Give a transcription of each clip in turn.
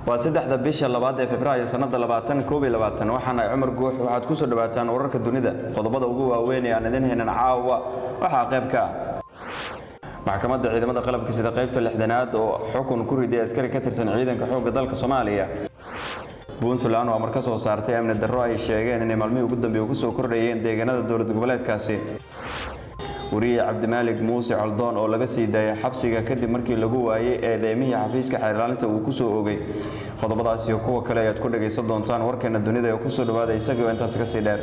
waa saddexda bisha labaad ee februaayo sannada labaatan koob iyo labaatan waxaana cumar guux waxaad ku soo dhawaataan wararka dunida qodobada ugu waaweyn ee aan idin haynan caawa waxaa qayb ka ah maxkamadda ciidamada qalabka sida qaybta lixdanaad oo xukun ku riday askari ka tirsan ciidanka xoogga dalka soomaaliya puntland oo amar ka soo saartay amni darro ay sheegeen inay maalmihii ugu dambeeya ku soo kordhayeen deegaanada dowlad goboleedkaasi wariye cabdimaalig muuse coldoon oo laga sii daayay xabsiga kadib markii lagu waayey eedeymihii xafiiska xeerlaalinta uu ku soo ogay qodobadaas iyo kuwa kale ayaad ku dhagaysan doontaan warkeena dunida ee kusoo dhawaada isagoo intaas ka sii dheer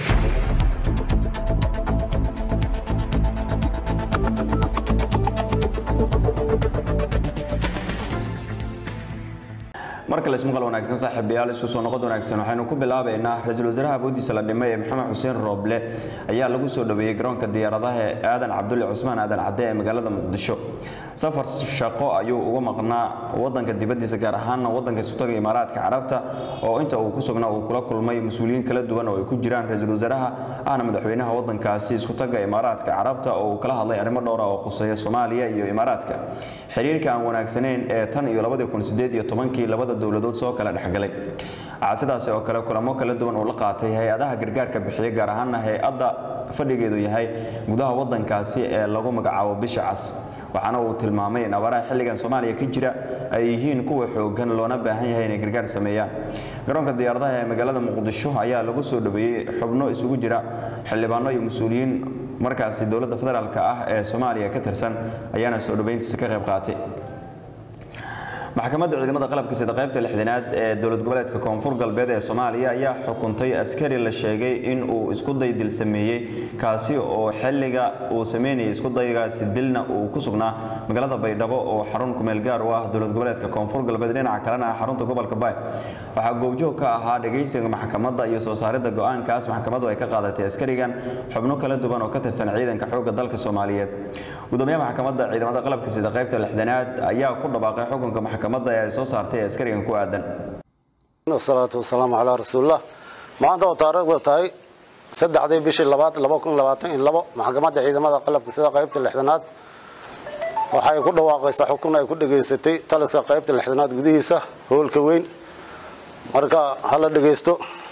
markale ismaqal wanaagsan saaxiibayaal isku soo noqod wanaagsan waxaynu ku bilaabaynaa ra-iisul wasaaraha awoodiisa la dhimay ee maxamed xuseen rooble ayaa lagu soo dhaweeyey garoonka diyaaradaha ee aadan cabdulle cusmaan aadan cadde ee magaalada muqdisho safar shaqo ayuu uga maqnaa wadanka dibadiisa gaar ahaana wadanka isutaga imaaraadka carabta oo inta uu ku sugnaa uu kula kulmay mas-uuliyiin kala duwan oo ay ku jiraan ra-iisul wasaaraha ahna madaxweynaha wadankaasi iskutaga imaaraadka carabta oo uu kala hadlay arrimo dhowra oo quseeya soomaaliya iyo imaaraadka xiriirka aan wanaagsanayn ee tan iyo labadii kun sideed iyo tobankii labada dowladood soo kala dhexgalay waxaa sidaasi oo kale kulamo kala duwan uu la qaatay hay-adaha gargaarka bixiya gaar ahaana hay-adda fadhigeedu yahay gudaha wadankaasi ee lagu magacaabo bisha cas waxaana uu tilmaamay in abaaraha xilligan soomaaliya ka jira ay yihiin kuwa xoogan loona baahan yahay inay gargaar sameeyaan garoonka diyaaradaha ee magaalada muqdisho ayaa lagu soo dhaweeyey xubno isugu jira xildhibaano iyo mas-uuliyiin markaasi dowladda federaalk ah ee soomaaliya ka tirsan ayaana soo dhaweyntiisa ka qayb qaatay maxkamadda ciidamada qalabka sida qaybta lixdanaad ee dowlad goboleedka koonfur galbeed ee soomaaliya ayaa xukuntay askari la sheegay in uu iskuday dil sameeyey kaasi oo xilliga uu sameynayay iskudaygaasi dilna uu ku sugnaa magaalada baydhabo oo xarun kumeel gaar u ah dowlad goboleedka koonfur galbeed dhinaca kalena ah xarunta gobolka baay waxaa goobjoog ka ahaa dhagaysiga maxkamadda iyo soo saaridda go-aankaas maxkamaddu ay ka qaadatay askarigan xubno kala duwan oo ka tirsan ciidanka xoogga dalka soomaaliyeed gudoomiyaha maxkamadda ciidamada qalabka sida qaybta lixdanaad ayaa ku dhawaaqay xukunka maxkamadda ee ay soo saartay askarigan ku aadan wasalaatu wasalaamu calaa rasuulillah maanta oo taariikhda tahay saddexdii bishii labaad laba kun labaatan iyo labo maxkamadda ciidamada qalabka sida qaybta lixdanaad waxay ku dhawaaqaysaa xukun ay ku dhegaysatay taliska qaybta lixdanaad gudihiisa hoolka weyn marka hala dhegaysto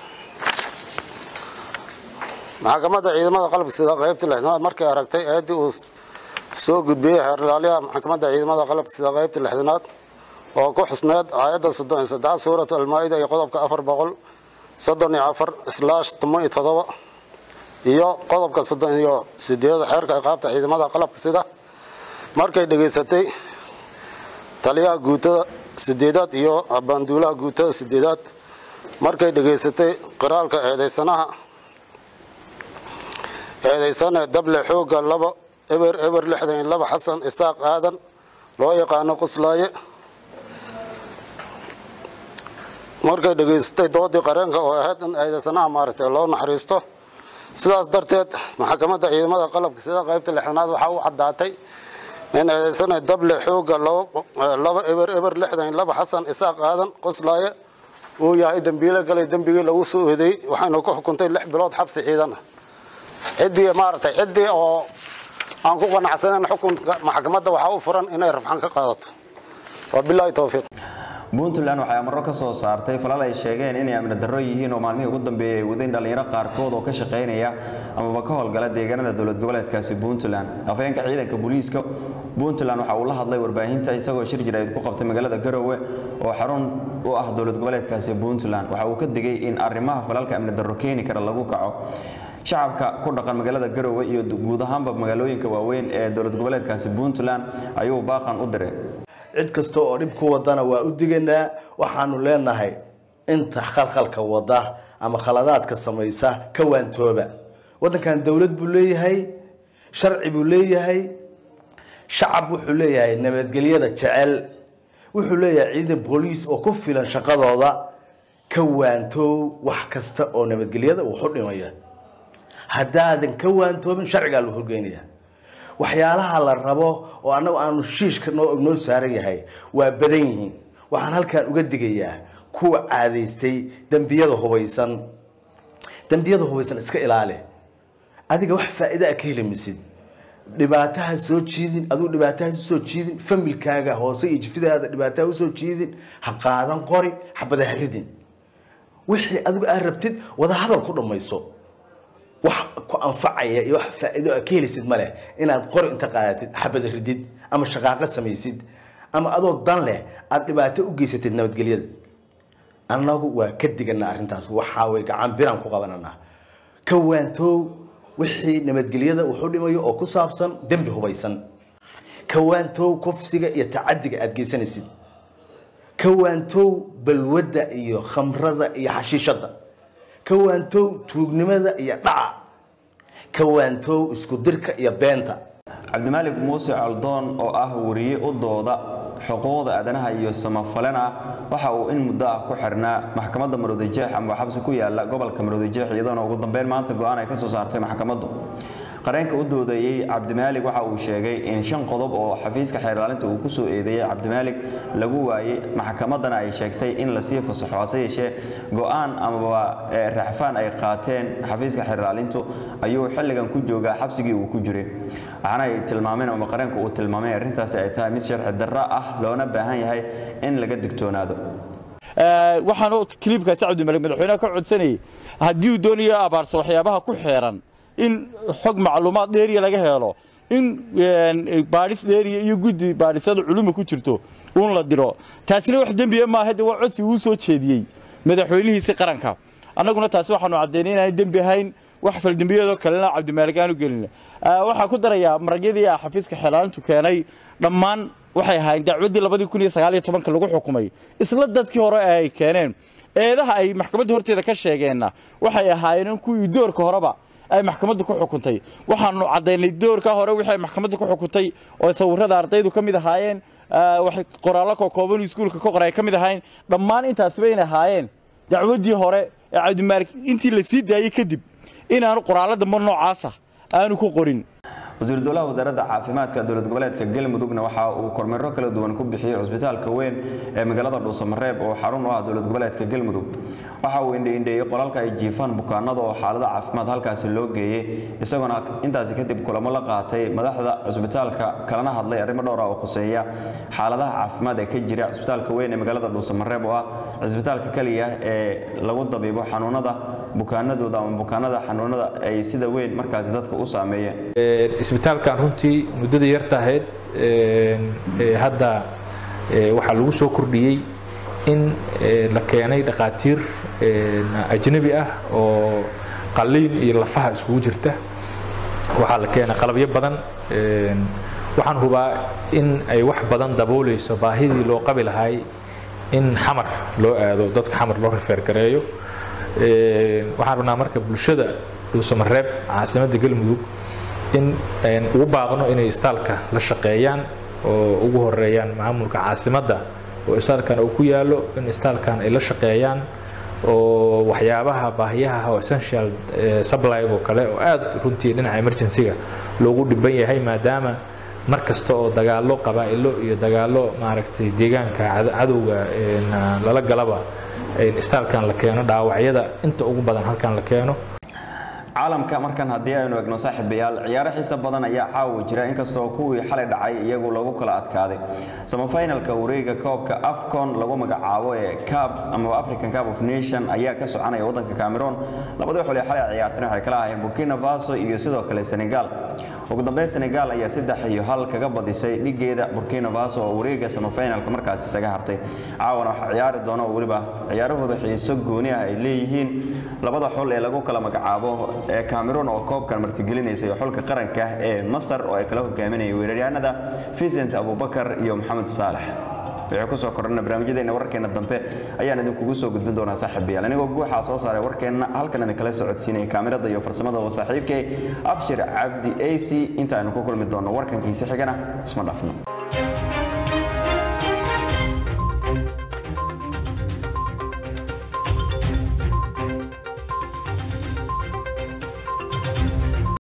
maxkamadda ciidamada qalabka sida qaybta lixdanaad markay aragtay eedii uu soo gudbiyey xeerlaaliyaha maxkamadda ciidamada qalabka sida qaybta lixdanaad oo ku xusneed aayadda soddon iyo saddex suurat almaa-ida iyo qodobka afar boqol soddon iyo afar islaash toban iyo todoba iyo qodobka soddon iyo sideeda xeerka iqaabta ciidamada qalabka sida markay dhegaysatay taliyaha guutada sideedaad iyo abaanduulaha guutada sideedaad markay dhegaysatay qiraalka eedeysanaha eedeysane dable xooga laba eber eber lixdan iyo laba xasan isaaq aadan loo yaqaano qoslaaye markay dhegaysatay doodii qareenka oo ahayd in eedeysanaha maaragtay loo naxariisto sidaas darteed maxkamadda ciidamada qalabka sida qaybta lixdanaad waxaa u caddaatay in eedeysane dable xooga laba eber eber lixdan iyo laba xasan isaaq aadan qoslaaye uu yahay dembiile galay dembigii lagu soo eedeeyey waxaynu ku xukuntay lix bilood xabsi ciidan ah ciddii maaragtay ciddii oo aan ku qanacsanayn xukunka maxkamadda waxaa u furan inay rafxan ka qaadato wabilaahi towfiiq puntland waxay amaro ka soo saartay falal ay sheegeen inay amni darro yihiin oo maalmihii ugu dambeeyay ay wadeen dhallinyaro qaarkood oo ka shaqaynaya amaba ka howlgala deegaanada dowlad goboleedkaasi puntland afhayeenka ciidanka booliiska puntland waxa uu la hadlay warbaahinta isagoo shir jirayd ku qabtay magaalada garowe oo xarun u ah dowlad goboleedkaasi puntland waxa uu ka digay in arrimaha falalka amni darro keeni kara lagu kaco shacabka ku dhaqan magaalada garowe iyo guud ahaanba magaalooyinka waaweyn ee dowlad goboleedkaasi puntland ayuu baaqan u diray cid kasta oo dhib ku wadana waa u diganaa waxaanu leenahay inta khalkhalka wada ama khaladaadka samaysa ka waantooba wadankan dowlad buu leeyahay sharci buu leeyahay shacab wuxuu leeyahay nabadgelyada jecel wuxuu leeyahay ciidan booliis oo ku filan shaqadooda ka waantoow wax kasta oo nabadgelyada uu xudhimaya haddaadan ka waantoobin sharcigaa la horgeynaya waxyaalaha la rabo oo annagu aanu shiishka noo noo saaran yahay waa badan yihiin waxaan halkan uga digayaa kuwa caadaystay dembiyada hubaysan dembiyada hubaysan iska ilaali adiga wax faa'iida a ka heli maysid dhibaataha soo jiidin aduu dhibaataha soo jiidin familkaaga hoose iyo jifidaada dhibaataha usoo jiidin ha qaadan qori xabada ha ridin wixii adigu aad rabtid wada hadal ku dhammayso wax ku anfacaya iyo wax faa'iido aad ka helisid ma leh inaad qori inta qaadatid xabada ridid ama shaqaaqo samaysid ama adoo dan leh aad dhibaato u geysatid nabadgelyada annagu waa ka digana arrintaas waxaa way gacan biraan ku qabananaa ka waantoow wixii nabadgelyada wuxuu dhimayo oo ku saabsan dembi hubaysan ka waantoow kufsiga iyo tacadiga aad geysanaysid ka waantoow balwadda iyo khamrada iyo xashiishadda ka waantoow tuugnimada iyo dhaca ka waantoow isku dirka iyo beenta cabdimaalik muuse coldoon oo ah wariye u dooda xuquuqda aadanaha iyo samafalena waxa uu in muddo ah ku xirnaa maxkamadda maroodijeex ama xabsi ku yaala gobolka maroodijeex iyadoona ugu dambeyn maanta go-aan ay ka soo saartay maxkamaddu qareenka u doodayey cabdimaalig waxa uu sheegay in shan qodob oo xafiiska xeerlaalinta uu kusoo eedeeyey cabdimaalig lagu waayey maxkamaddana ay sheegtay in lasii fasaxo hase yeeshee go-aan amaba raxfaan ay qaateen xafiiska xeerlaalintu ayuu xilligan ku joogaa xabsigii uu ku jiray waxaana ay tilmaameen ama qareenku uu tilmaamay arrintaasi ay tahay mid sharci darro ah loona baahan yahay in laga digtoonaado waxaan kliibkaasi cabdimalik madaxweyneha ka codsanayay haddii uu doonayo abaarsa waxyaabaha ku xeeran in xog macluumaad dheeriya laga helo in baadhis dheeriya iyo guddi baadhisada culuma ku jirto uun la diro taasina wax dembiya maaha de waa codsi uu soo jeediyey madaxweynihiisi qaranka annaguna taasi waxaanu caddaynay inaan dembi ahayn wax faldembiyeedoo kalena cabdimaalik aanu gelin waxaan ku darayaa maragyadii ah xafiiska xeelaalintu keenay dhammaan waxay ahaayeen dacwaddii labadii kun iyo sagaal iyo tobanka lagu xukumay isla dadkii hore ee ay keeneen eedaha ay maxkamadda horteeda ka sheegeenna waxay ahaayeen kuwii doorka horeba ay maxkamaddu ku xukuntay waxaanu caddaynay doorka hore wixii ay maxkamaddu ku xukuntay oo sawirrada ardaydu ka mid ahaayeen waxay qoraallo kookooban iskuulka ka qoray ka mid ahaayeen dhammaan intaasi bayna ahaayeen dacwaddii hore ee cabdimaalik intii la sii daayey kadib inaanu qoraallo dambe noocaasa aanu ku qorin wasiir dowlaha wasaaradda caafimaadka dowlad goboleedka galmudugna waxa uu kormeero kala duwan ku bixiyey cusbitaalka weyn ee magaalada dhuusamareeb oo xarun u ah dowlad goboleedka galmudug waxa uu indheindheeyey qolalka ay jiifaan bukaanada oo xaalada caafimaad halkaasi loo geeyey isagoona intaasi kadib kulamo la qaatay madaxda cusbitaalka kalana hadlay arrimo dhowr ah oo khuseeya xaaladaha caafimaad ee ka jira cusbitaalka weyn ee magaalada dhuusamareeb oo ah cusbitaalka keliya ee lagu dabiibo xanuunada bukaanadooda ama bukaanada xanuunada ay sida weyn markaasi dadka u saameeyeen isbitaalkan runtii muddada yartahayd hadda waxaa lagu soo kordhiyey in la keenay dhakhaatiir ajnabi ah oo qalliin iyo lafaha iskugu jirta waxaa la keenay qalabyo badan waxaan hubaa in ay wax badan dabooleyso baahidii loo qabi lahay in xamar loo aado dadka xamar loo rifeer gareeyo waxaan rabnaa marka bulshada dhuusamareeb caasimadda galmudug in ugu baaqno inay istaalka la shaqeeyaan oo ugu horeeyaan maamulka caasimadda oo istaalkan uu ku yaalo in istaalkan ay la shaqeeyaan oo waxyaabaha baahiyaha oo essential supply oo kale oo aad runtii dhinaca emergency-ga loogu dhiban yahay maadaama mar kasta oo dagaallo qabaa'ilo iyo dagaallo maaragtay deegaanka cadowga lala galaba istaalkan la keeno dhaawacyada inta ugu badan halkan la keeno caalamka markan haddii aynu egno saaxiibayaal ciyaaro xiisa badan ayaa caawa jira inkastoo kuwii xalay dhacay iyagu lagu kala adkaaday samafinalka wareega koobka afcon lagu magacaabo ee cab amaba african cup of nation ayaa ka soconaya waddanka cameroon labadii xul ee xalay ciyaartan waxay kala ahaayeen burkina faso iyo sidoo kale senegal ugu dambeyn senegal ayaa saddex iyo hal kaga badisay dhigeeda burkina faso oo wareega samafinalka markaas isaga hartay caawana waxaa ciyaari doona oo weliba ciyaarahooda xiiso gooni ah ay leeyihiin labada xul ee lagu kala magacaabo ee cameroon oo koobkan martigelinaysa iyo xulka qaranka ee masar oo ay kala hogaaminayay weeraryahanada vincent abubakar iyo maxamed saalax wixii kusoo kordhana barnaamijyadeena wararkeena dambe ayaan idinkugu soo gudbin doonaa saaxiibayaal anigoo guuxaa soo saaray warkeenna halkan idinkala socodsiinaya kaamirada iyo farsamada waa saaxiibkay abshir cabdi ac inta aynu ku kulmi doonno warkankiisi xigana isma dhaafno